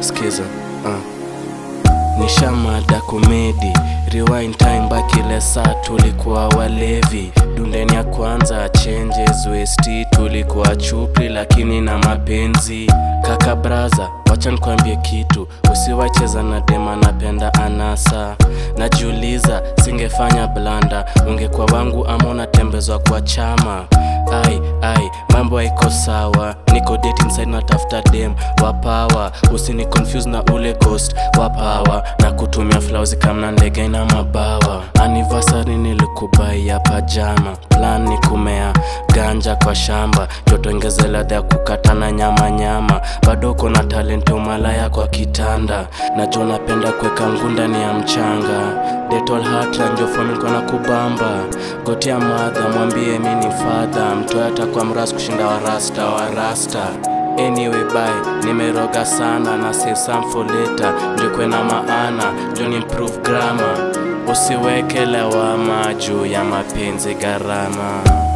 skiza uh. Nishamada komedi rewind time back ile saa tulikuwa walevi dundeni ya kwanza changes west tulikuwa chupli lakini na mapenzi kaka braza wacha nikwambie kitu usiwacheza na dema napenda anasa najiuliza singefanya blanda ungekuwa wangu ama unatembezwa kwa chama ai ai mambo haiko sawa niko dating side natafuta dem wa power usini confuse na ule ghost wa power na kutumia flausi kamna ndege na mabawa anniversary nilikubai ya pajama plan ni kumea ganja kwa shamba jotongeze ladha ya kukatana nyama nyama bado uko na talent umalaya kwa kitanda najua napenda kuweka nguu ndani ya mchanga detol hata njofamilikuwa na kubamba gotia madha mwambie mi ni fadha mtoe atakuwa mras kushinda warasta warasta anyway bye nimeroga sana na save some for later njokwe na maana njo improve grammar usiweke lawama juu ya mapenzi gharama